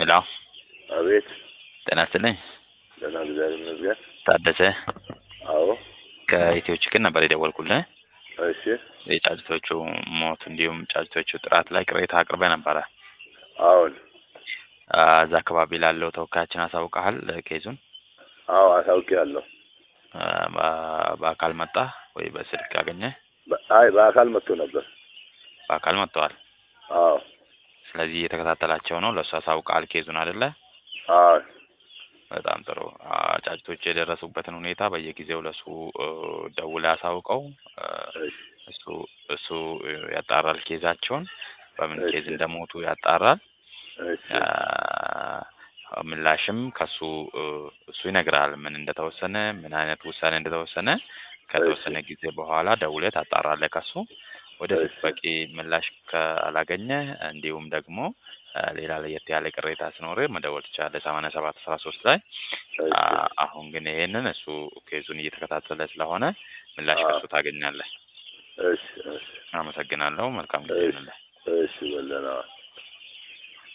ሄሎ አቤት። ጤና ይስጥልኝ። ደህና እግዚአብሔር ይመስገን። ታደሰ አዎ። ከኢትዮ ችግር ነበር የደወልኩልህ። እሺ። የጫጭቶቹ ሞት እንዲሁም ጫጭቶቹ ጥራት ላይ ቅሬታ አቅርበህ ነበረ። አዎን። አ፣ እዛ አካባቢ ላለው ተወካያችን አሳውቀሃል ኬዙን? አዎ አሳውቄያለሁ። አ፣ በ- በአካል መጣ ወይ በስልክ አገኘ? በ- አይ በአካል መጥቶ ነበር። በአካል መጥተዋል። አዎ። ስለዚህ እየተከታተላቸው ነው። ለእሱ አሳውቀሃል ኬዙን አይደለ? አዎ። በጣም ጥሩ። አ፣ ጫጭቶች የደረሱበትን ሁኔታ በየጊዜው ለእሱ እ፣ ደውለህ አሳውቀው። እ፣ እሺ። እሱ እሱ ያጣራል ኬዛቸውን በምን እሺ። ኬዝ እንደሞቱ ያጣራል። እሺ። አ፣ ምላሽም ከሱ እ፣ እሱ ይነግራል ምን እንደተወሰነ ምን አይነት ውሳኔ እንደተወሰነ ከተወሰነ ጊዜ በኋላ ደውለህ ታጣራለህ ከሱ ወደፊት እሺ። በቂ ምላሽ ካላገኘ እንዲሁም ደግሞ አ፣ ሌላ ለየት ያለ ቅሬታ ሲኖርህ መደወል ትችላለህ ሰማንያ ሰባት አስራ ሶስት ላይ እሺ። አ፣ አሁን ግን ይሄንን እሱ ኬዙን እየተከታተለ ስለሆነ ምላሽ አዎ። ከሱ ታገኛለህ። እሺ። እሺ። አመሰግናለሁ። መልካም ጊዜ እሺ። ይሁንልህ። እሺ። በለና